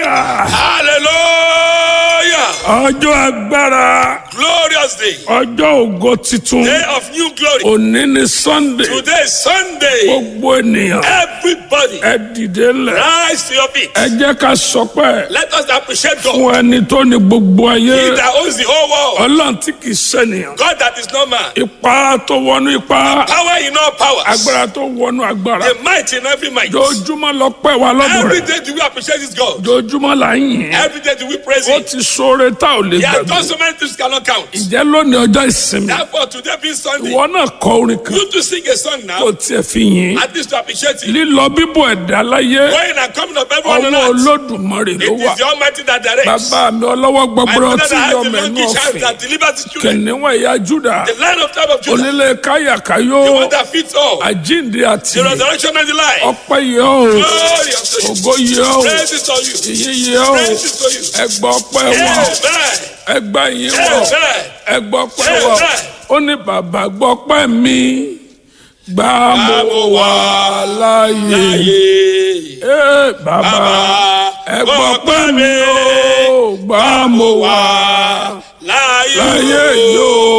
hallelujah Hallelujah. ọjọ́ agbára Glorious day. ọjọ́ ògo titun Day of new glory. òní ni sunday Today is Sunday. gbogbo ènìyàn Everybody ẹ dìde lẹ̀ rise to your feet. ẹ jẹ́ ká sọpẹ́ Let us appreciate God. fún ẹni tó ní gbogbo He ayé that owns the whole world. ọlọ́run tí kì í ṣènìyàn God that is no man. ipa tó wọnú ipa Power in all powers. agbára tó wọnú agbára The might in every might. jojúmọ́ lọ pẹ́ wa lọ́dún Every rẹ̀ day do we appreciate this God. jojúmọ́ là ń yìn ín. Every day do we praise ó Him. ti sóore tá ò lè He has gbàgbé done so many things cannot count. ǹjẹ́ lónìí ọjọ́ ìsinmi Therefore, today being Sunday, ìwọ náà kọ orin kan you to sing a song kó now. tiẹ̀ fi yìn ín. At least to appreciate Him. lílọ bíbọ̀ ẹ̀dá láyé Going and coming of everyone on ọwọ́ earth. olódùmarè ló It wà is the Almighty that directs. bàbá mi ọlọ́wọ́ My gbọgbọrọ father tí that yọ has the mẹ́nu monkey child ọ̀fìn that delivers his children. kìnìún ẹ̀yà júdà The lion of tribe of Judah. onílé káyàkáyó The one that fits all. àjíǹde àti The resurrection and the life. ọpẹ́ yẹ ọ́ Glory unto you. ògo yẹ ọ́ Praise is to you. ìyìn yẹ ọ́ Praise is to you. ẹgbà ọpẹ́ wọ̀ Amen. ẹgbà yìí wọ̀ Amen. ẹgbà ọpẹ́ wọ̀ ó ní bàbá gbọ́ pẹ́ mi gbà mo wà láàyè Láyé. Ee, bàbá ẹgbọ́ pẹ́ mi ó gbà mo wà Láyé. láyé yìí ó.